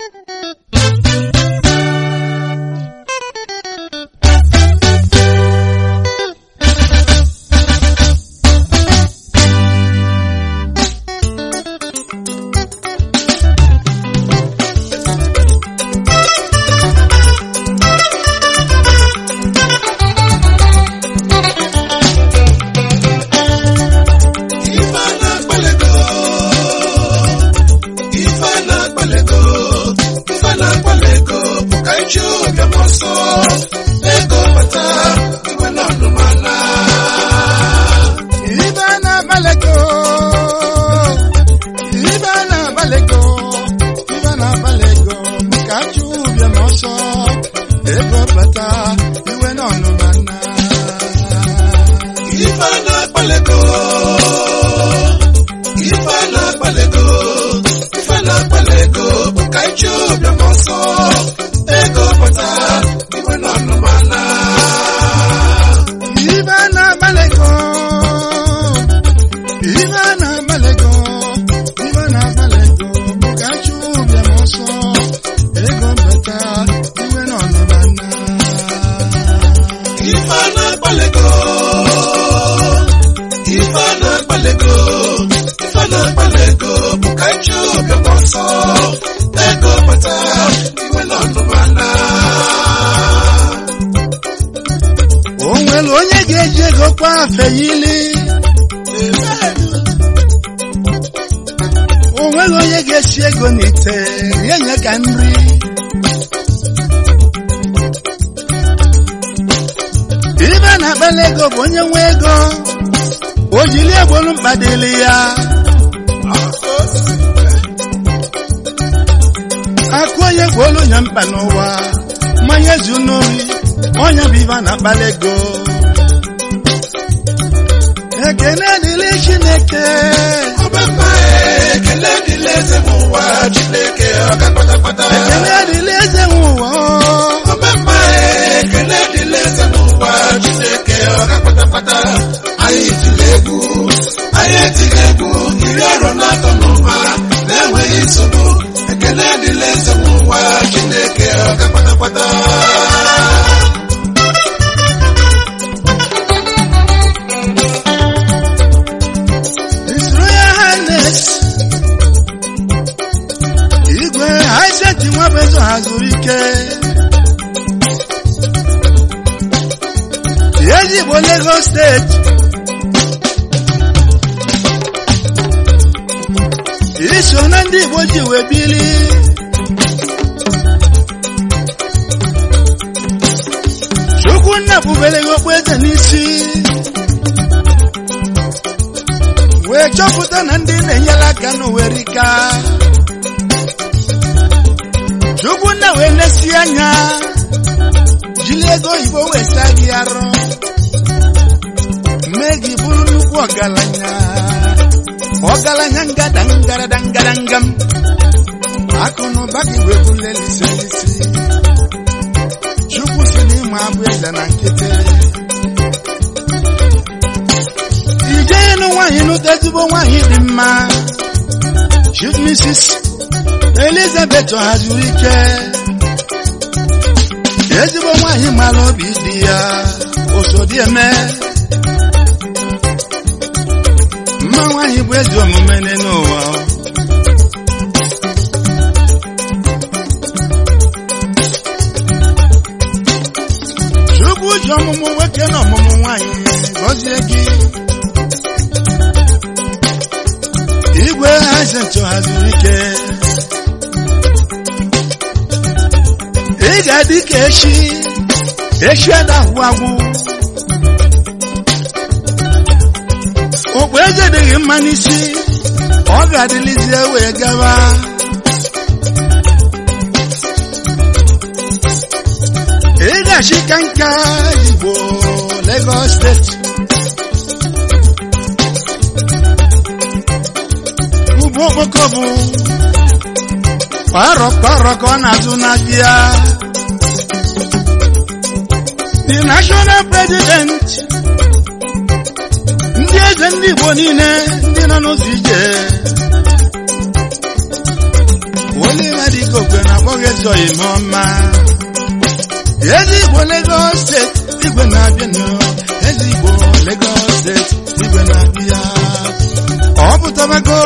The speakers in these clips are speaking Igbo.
Ife na-akpalego Ife na-akpalego Ife na-akpalego bụ ka iji obiọm ọsọ ego bata iwe na ọnụmana Ibe na-agbalego Ibe na-agbalego Ibe na-agbalego ka achụ ụbịam ọsọ ego bata iwe n'ọnụma nna Ife na-akpalego Ife na-akpalego Ife na-akpalego bụ ka iji obiọm ọsọ ego bata iwe na ọnụmana Ibe na-agbalego Ibe na-agbalego Ibe na-agbalego ka achụ ụbịam ọsọ ego bata iwe n'ọnụma nna Ife na-akpalego Ife na-akpalego Ife na-akpalego bụ ka iji obiọm ọsọ ego bata iwe na ọnụmana o nwere onye ga-eji ego kwa afe yili o nwere onye ga-esi ego n'ite rie nye ka nri ibe na-akpali ego bụ onye nwe ego o jiri egbolu mkpa dịrị ya akụ onye gwolu nya mkpa n'ụwa mmanya zu n'ori onye bụ ibe na-akpali ego ekene dịrị chineke Ọbẹ̀mà ekele dịla eze m ụwa Chineke ọga kpatakpata ekene dịrị eze nwe ụwa Ọbẹ̀mà ekele dịla eze m ụwa Chineke ọga kpatakpata Anyị tiri egwu anyị etiri egwu iri ọrụ na-atọ n'ụwa na-enweghị nsogbu ekele dịla eze m ụwa Chineke ọga kpatakpata His Royal Highness Igwe Isaac Nwabezo hazuru ike Ezigbo Lagos steeti iso na ndị Igbo ji wee bili Chukwunna bubere gị okpueze n'isi wee chọpụta na ndị na-enyere aka n'owerika Chukwunna wee lesi anya jiri ego oyibo wee saa gị arụ mee gị bụrụ nnukwu ọgaranya ọgaranya ngada ngarada ngaradangam akụ na ụba gị wee bulelisi elisi Chukwu si n'ịma abụ eze na nkịtị ije ịnụ nwaanyị nụta ezigbo nwaanyị dị mma Chief Mrs. Elizabeth hazuru ike ezigbo nwaanyị mara obi dị ya osodieme mma nwaanyị bụ ezi omume n'ụwa Chukwu ji ọmụmụ nwoke na ọmụmụ nwaanyị gọzie gị igwe hazentụ haziri ike ị ga-adị ka echi echi adahụ agwụ okpu eze dịghị mma n'isi ọ ga-adịlizie wee gaba ị ga-achị ka nka igbo Lagos steeti ugbo okpoko bụ kparọ kparọ ka ọ na-azụ n'abịa the national president ndị eze ndị igbo niile ndị nọ n'ụzọ ije Oliver Dịka Okwe na abụghị ezoghị m ọma ezigbo Lagos steeti igwe na-abịanụ ezigbo Lagos steeti igwe na-abịa ọ pụtabago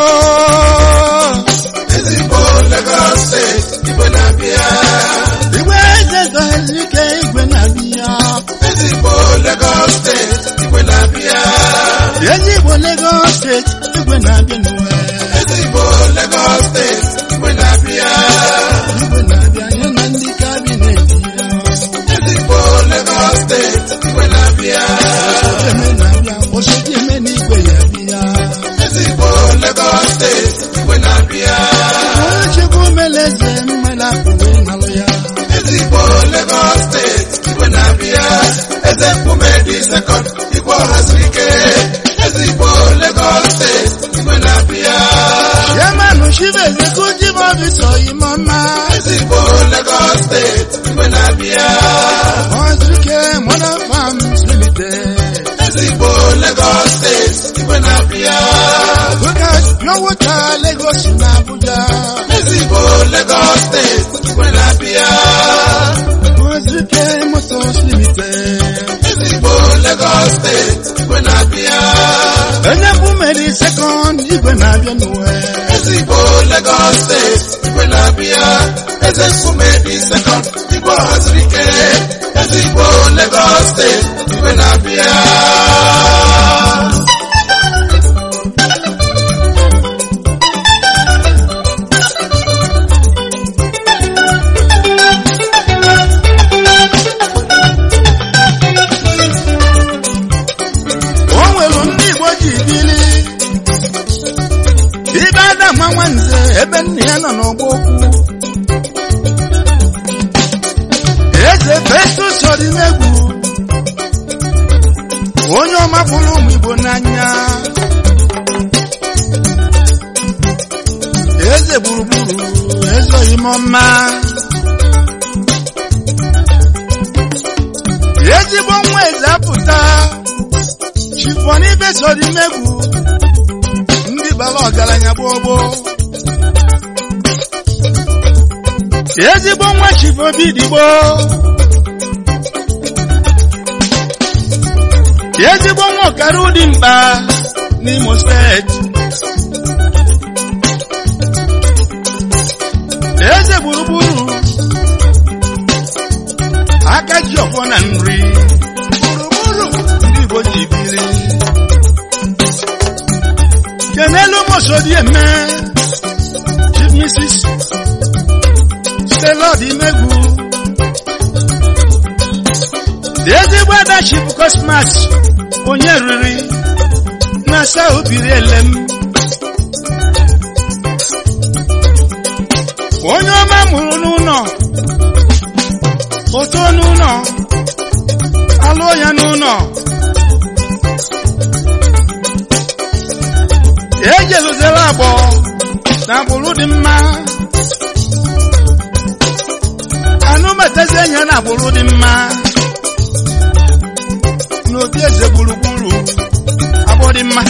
ezigbo Lagos steeti igwe na-abịa igwe eze zọghịzi ike igwe na-abịa ezigbo Lagos steeti igwe na-abịa ezigbo Lagos steeti igwe na-abịanụ ezigbo Lagos steeti igwe na-abịa igwe na-abịa ya na ndị kabinet ya ezigbo Lagos steeti igwe na-abịa eme na-abịa osote eme n'igwe ya bịa ezigbo Lagos steeti igwe na-abịa onye chukwu meleze mmela pụrụ ịnalụ ya ezigbo Lagos steeti igwe na-abịa eze mkpume dị sekọnd igwe ọhaziri ike ezigbo Lagos steeti igwe na-abịa chairman chief executive officer imọma ezigbo Lagos steeti igwe na-abịa ọzụke modern farms limited ezigbo Lagos steeti igwe na-abịa Lucas pure water Lagos na Abuja ezigbo Lagos steeti igwe na-abịa ọzụke motors limited ezigbo Lagos steeti igwe na-abịa onye bụ meri second igwe na-abịa n'uwe ezigbo Lagos steeti igwe na-abịa eze mkpume dị sekọnd igwe ọhaziri ike ezigbo Lagos steeti igwe na-abịa o nwere ndị Igbo ji bili ibe adama nwanze ebe nna ya nọ n'ọgbọ okwu eze Festus Odimegwu onye ọma fụrụ ụmụ Igbo n'anya eze gburugburu ezoghị m ọma ezigbo nwa eze apụta chifonibe Odimegwu ndị bara ọgaranya gbogbo ezigbo nwa chifobi digbo ezigbo nwa ọkara ụdị mkpa n'Imo steeti eze gburugburu aka ji ọfọ na nri gburugburu ndị Igbo ji biri kenelu mosodi eme chief mrs stella Odimegwu dị ezigbo ada chief cosmas onye riri na asa obiri elem onye ọma mụrụ n'ụlọ oto n'ụlọ alụọ ya n'ụlọ ejeluzela agbọ na agbụrụ dị mma anụmetazi enya na agbụrụ dị mma n'obi eze gburugburu agbọ dị mma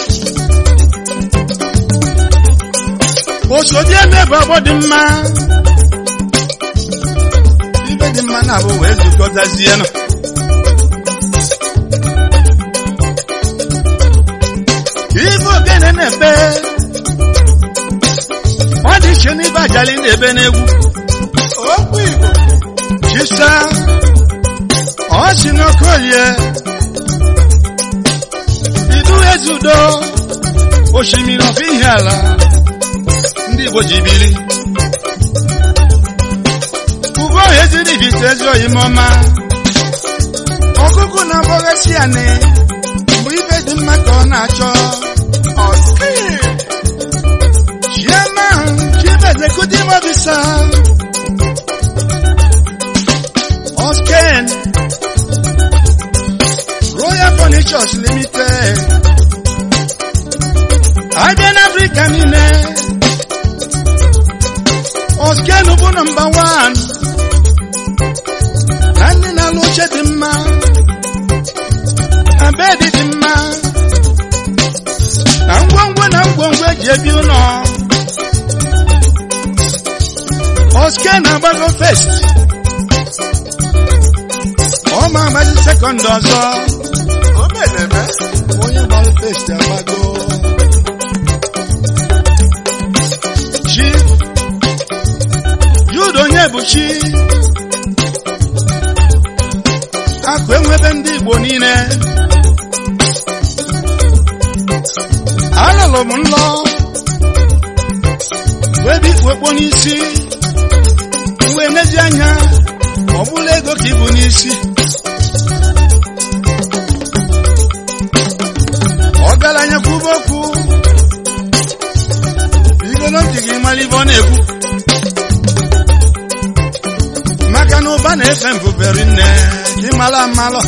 osodi eme bụ agbọ dị mma ibe dị mma na-abụ wee zukọtazie nọ ife ogene na-ebe ọ dị iche n'ibe ajali na-ebe n'egwu okwu Igbo chisa ọ si n'okolie idu ezudo osimiri ọfọ ihe ala ndị Igbo ji biri ugo eziri ibite ezi oyimọma ọkụkụ na-agbọghasị anị mgbe ibe dị mma ka ọ na-achọ Chairman, Chief Executive Officer, Osken, Royal Furnitures Limited, Abịa n'Africa niile, Osken bụ nọmba wan, na ndị na-alụ oche dị mma, na bedi dị mma, na ngwongwo na ngwongwo eji ebi ụlọ oske na-agbago fest ọ ma agbazi sekọnd ọzọ o meneme onye gbara fest agbago chi jude onye bụ chi akụ enwebe ndị igbo niile alụlụ m nlọ wee bụ ikpu okpo n'isi mgbe n'ezi anya ọ bụla ego ka ibu n'isi ọgaranya kwuba okwu bido na ntị gị mara ibe ọ na-ekwu maka na ụba na-efe mbuberi nne gị mara amalọ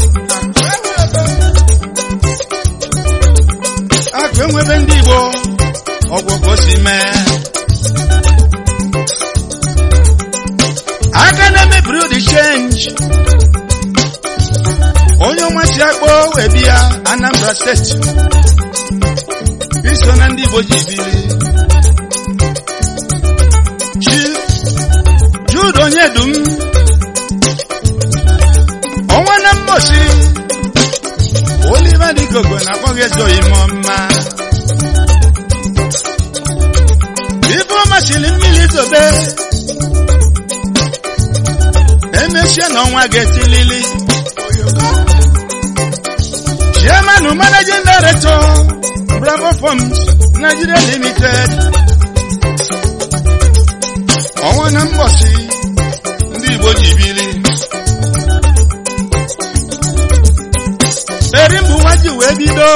akụ enwebe ndị igbo ọgwụ ka o si mee aka na-emebiri ụdị chenji onye ọmasị akpọ wee bịa anambra steeti iso na ndị igbo ji biri chi jude onye dum ọnwa na mmosi oliva dịgogo na-akpọ gị ezoghị m mma ibe ọ masịrị mmiri zobe emesie na ọnwa ga-etilili chairman managing director bravo farms nigeria limited ọnwa na mbọsị ndị igbo ji bili eri mbụ nwa ji wee bido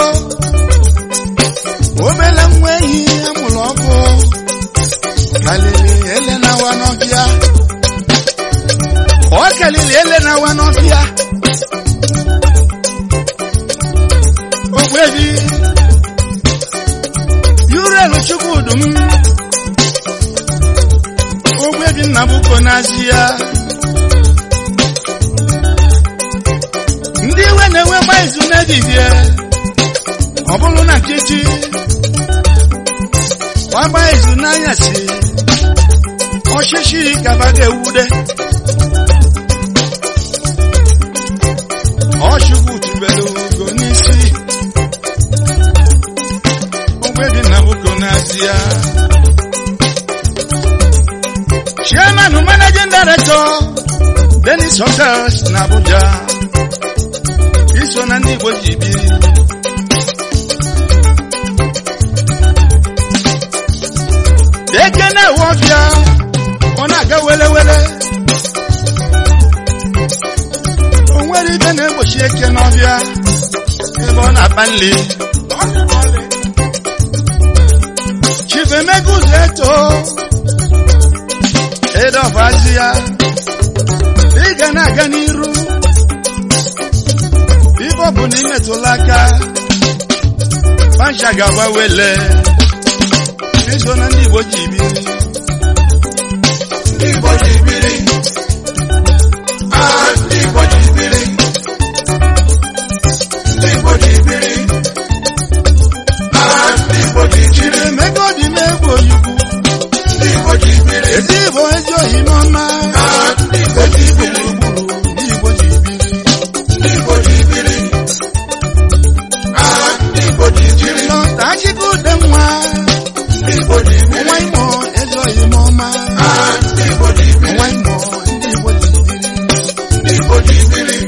obele nwa ehi amụrụ ọkụ kalili ele na-awa n'ọhịa ọ kalili ele na-awa n'ọhịa ogbebi yurelu chukwudum ogbebi nnabuko n'azị ya ndị iwe na-enwekwa izu n'ehihie ọ bụrụ na nkịtị gbagba izu n'anyasị ọchịchị kaba ga-ewude ọchukwu tubelu ugo n'isi ogbebi nnabuko n'azị ya chairman managing director Dennis Hotels na Abuja iso na ndị Igbo ji biri eke na-ewe ọbịa ọ na-aga wele wele o nwere ibe na-egbochi eke n'ọbịa ebe ọ na-akpa nri Chief Emeka ụzọ eto edofazi ya ị ga na-aga n'iru ibe ọ bụ na imetụla aka pancha ga-agba wele iso na ndị Igbo ji biri ndị igbo ji biri ah ndị igbo ji biri ndị igbo ji biri ah ndị igbo ji jiri Emeka ọ dị m egwu oyikwu ndị igbo ji biri ezi Igbo ezi ohi n'ọma ah ndị igbo ji biri gburugburu ndị Igbo ji biri ndị igbo ji biri ah ndị igbo ji jiri lọta akịka ude nwa ndị igbo ji biri nwa imo ezi ohi n'ọma ah ndị igbo ji biri nwa imo ndị Igbo ji biri ndị igbo ji biri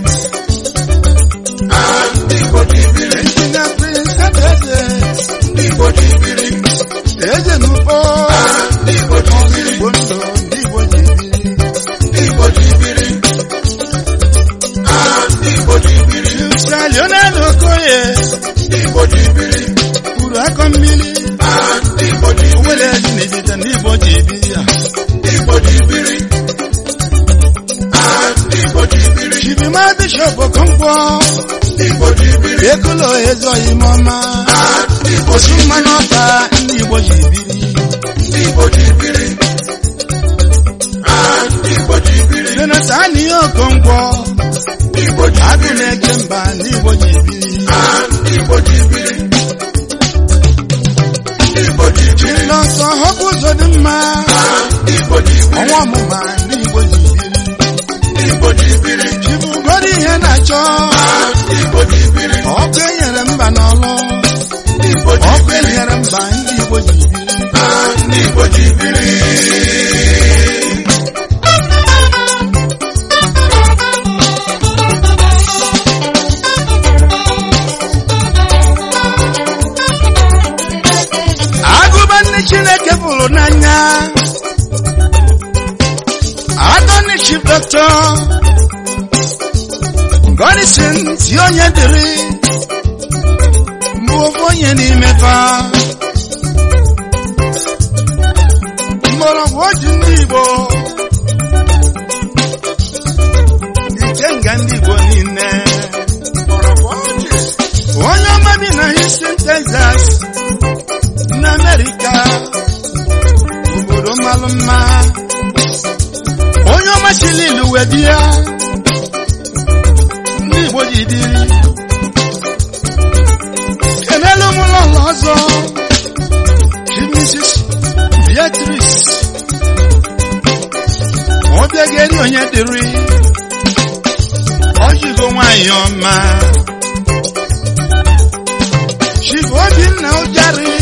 ah ndị igbo ji biri Injinia Prince Adaeze ndị igbo ji biri eze n'ugbo ah ndị igbo ji biri Igbo ndụ ndị Igbo ji biri ndị igbo ji biri ah ndị igbo ji biri Mr. Leonard Okoye ndị igbo ji biri kwuru akọ mmiri ah ndị igbo ji biri owele ezi n'ejide ndị Igbo ji biri ya ndị igbo ji biri ah ndị igbo ji biri Chibima Bishop Okonkwo ndị igbo ji biri ekulo ezi ohi n'ọma ah ndị igbo osu ji mmanụ ọka ndị Igbo ji biri ndị igbo ji biri ah ndị igbo ji biri Jonathan ihe Okonkwo ndị igbo ji agụ biri na-eche mba ndị Igbo ji biri ah ndị igbo ji biri ndị igbo ji biri Chilọsọ họpụ ụzọ dị mma ah ndị igbo ji biri ọnwa ọmụma ndị Igbo ji biri ndị Igbo ji biri chibugoro ihe na-achọ Ah, ndị Igbo ji biri ọkụ enyere mba n'ọlụ ndị Igbo ji ọkụ biri enyere mba ndị Igbo ji biri Ah, ndị Igbo ji biri agụba ndị Chineke fụrụ n'anya Attorney Chief Doctor Godison si onye dịrị mbụ ofu onye n'ime fa mgbọrọgwụ oji ndị Igbo ikenga ndị Igbo niile onye ọma bi na Houston, Texas n'Amerika obodo mmalụ mma onye ọma chili ilu wee di ya ndị Igbo ji dịrị kenelu m ụlọ ụlọ ọzọ chi Mrs. Beatrice ọbịa ga-eri onye dịrị ọjigo nwanyị ọma chigo Obinna ụjarị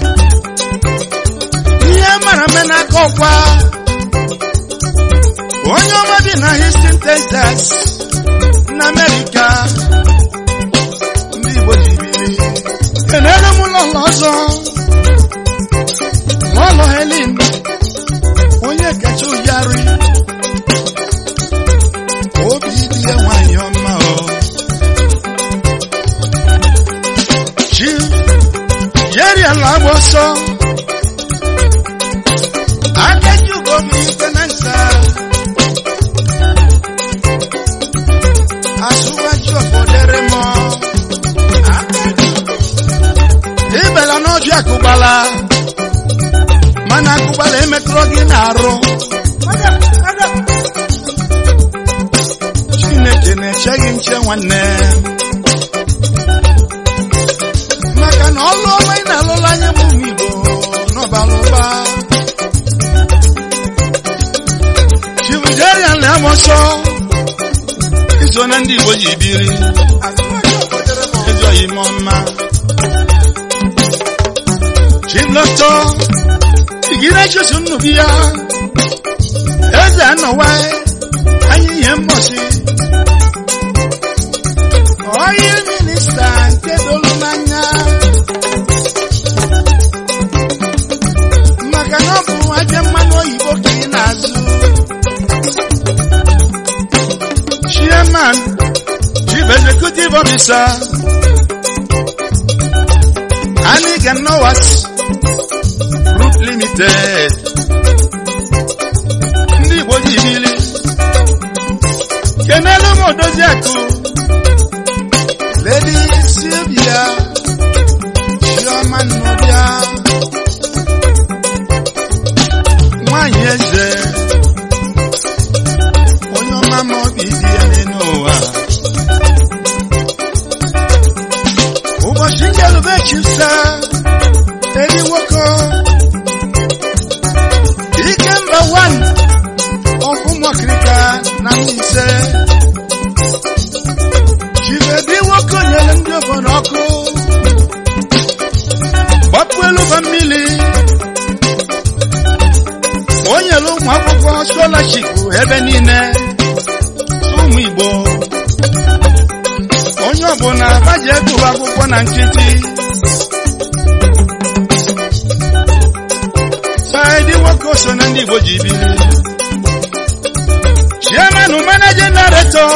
ihe mara mme n'aka ọkwa onye ọma bi na Houston, Texas na Amerịka ndị Igbo ji biri kenere m ụlọ ụlọ ọzọ n'ụlọ Helen onye kacha ụjarị obi dị ya nwanyị ọma o chi yeri ala agba ọsọ Adejugo mi tenansa. Aṣíwájú ọ̀fọ̀dẹ́rẹ́ mọ́. Ibela n'obi akụgbala. Mana akụgbala emetụrụ gị n'arụ. Chineke na-eche gị nche nwanne. Maka na ọlụ ọma ị na-alụla anya bụ ụmụ Igbo n'ọbara ụba. Chibujerian na-amọsọ iso na ndị Igbo ji biri ejoghị m mma Chibloto igire Jesu nnubi ya eze anọwa anyị ihe mbọsị onye minista nke dolu n'anya maka na ọ bụ aja mmanụ oyibo ka ị na-azụ chairman, chief executive officer, Anig and Nowas Group Limited. Ndị Igbo ji bili. Kenelu m Odoziakụ. Lady Sylvia Chioma Nnọbịa. Nwanyị eze. Onye ọma ma obi dị ya n'ụwa. Ụbọchị njelube chipsa. Eri nwoke. Ike mba wan. Ọkụ mọkịrịka na Mbaise. Chibebi nwoke nyere ndị obodo ọkụ. Gbapụ elu ba mmiri. O nyere ụmụ akwụkwọ scholarship ebe niile. Ụmụ Igbo. Onye ọbụla baji egụrụ akwụkwọ na nkịtị. Saidi nwoke so na ndị Igbo ji biri. Chairman Managing Director.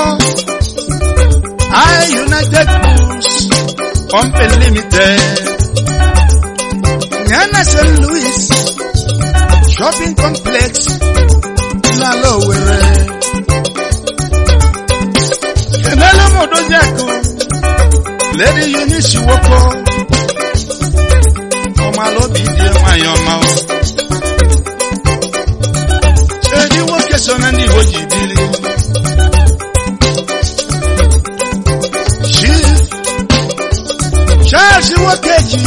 I United Foods Company Limited. Yana St. Louis Shopping Complex. Lalo were. Kenelo Modojaku. Lady Eunice Woko. Ọmọlóbi di nwanyị ọma o. Edi nwoke so na ndị Igbo ji bili. Chief Charles Nwokeji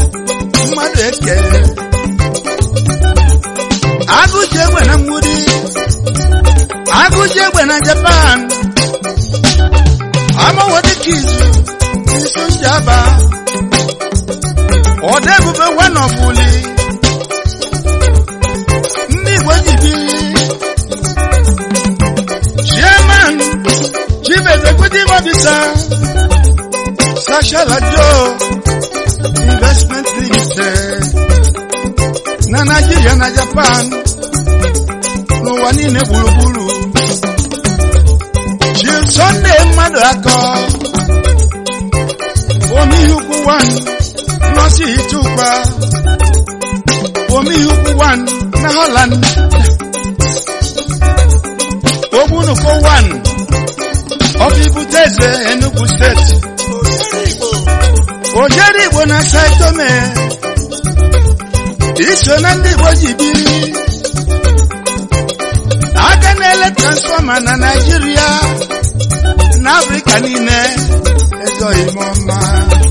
mmadụ eke agụji egbe na mgburi oji egbe na japan amawodekizu n'isu njaba ọda ebube wanọbuli ndị igbo ji biri chairman chief executive officer sashala joe investment limited na naijiria na japan n'ụwa niile gburugburu chief sunday mmadụ akọ omihukwu 1 nọsi itukwa omihukwu 1 na holland ogbunuko 1 ọfibuteze enugu steeti ojeri igbo na saitome iso na ndị igbo ji biri aka na-ele transfọma na naijiria na afrịka niile ezoghị m ọma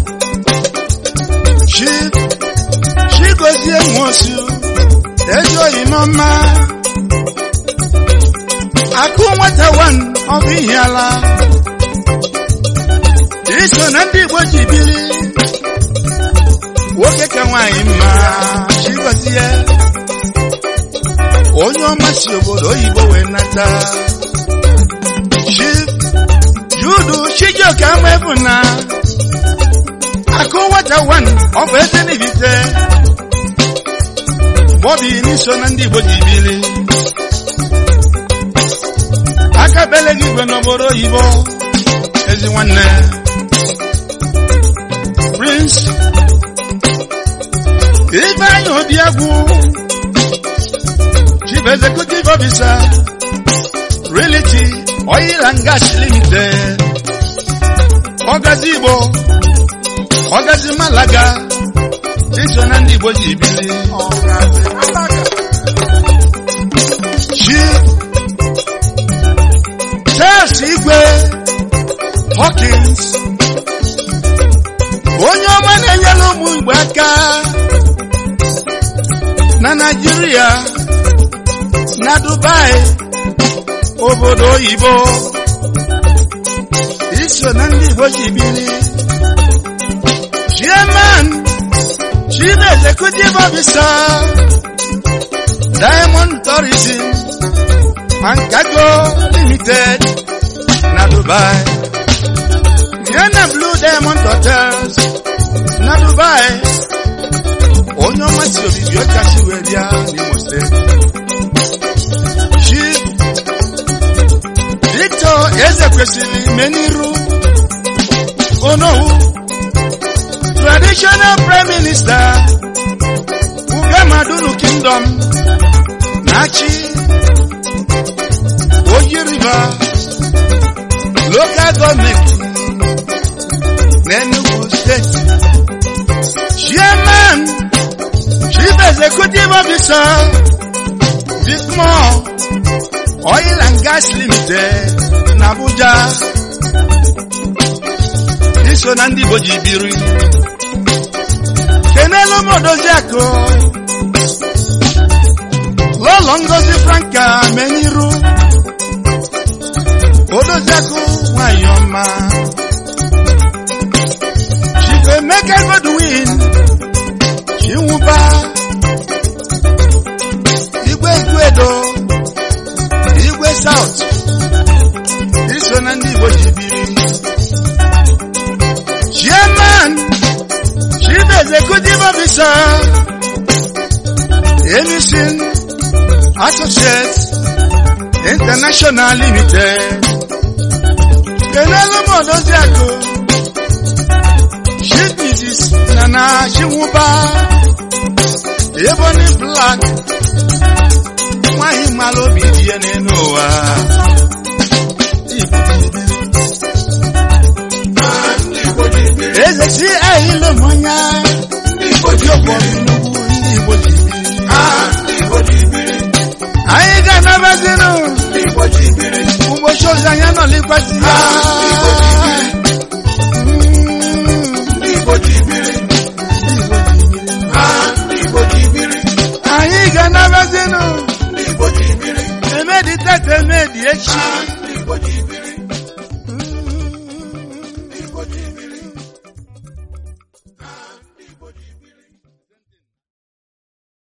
chi chigozie nwosu ezoghị m ọma akụ nwata wan ọ bụ ihe ala iso na ndị igbo ji biri nwoke ka nwaanyị mma chigozie onye ọma si obodo oyibo wee nata chi judu chijioke ama ebu na akụ nwata wan ọ bụ eze n'ibite bọbi n'iso na ndị igbo ji biri aka bele gị igwe n'obodo oyibo ezi nwanne prince ifeanyi obiagwu chief executive officer reality oil and gas limited ọgazi igbo ọgazi malaga iso na ndị igbo ji bili chief Charles Igwe Hawkins onye ọma na-enyere ụmụ Igbo aka na Naịjirịa na Dubai obodo oyibo iso na ndị Igbo ji biri chairman chief executive officer Diamond Tourism and Cargo Limited na Dubai. Yana Blue Diamond Hotels na Dubai. Onye ọma si obibi ọcha si wee bịa n'Imo steeti. Chief Victor Eze kwesịrị meniru Onowu Traditional Prime Minister Ugamadunu Kingdom na-achị Oyi River Local Government n'Enugu State Chairman Chief Executive Officer Vicmore Oil and Gas Limited n'Abuja iso na ndị Igbo ji biri kenelu m Odoziakụ Lọlọ Ngozi Franka Meniru Odoziakụ nwanyị ọma Chief Emeka Godwin Chinwụba Igwe Igwedo Igwe South iso na ndị Igbo ji biri Chairman Chief Executive Officer Emison Associates International Limited kenelu m Odoziakụ Chief Mrs. Nana Chinwụba Ebony Black nwanyị mara obi dị ya n'elu ụwa eze si ahịlụ mmanya ndị Igbo ji biri anyị ga-anabazinụ ụbọchị ọzọ anyị anọlikwasị ya anyị ga-anabazinụ eme emedi tete emedi echi ndị Igbo ji biri ndị Igbo ji biri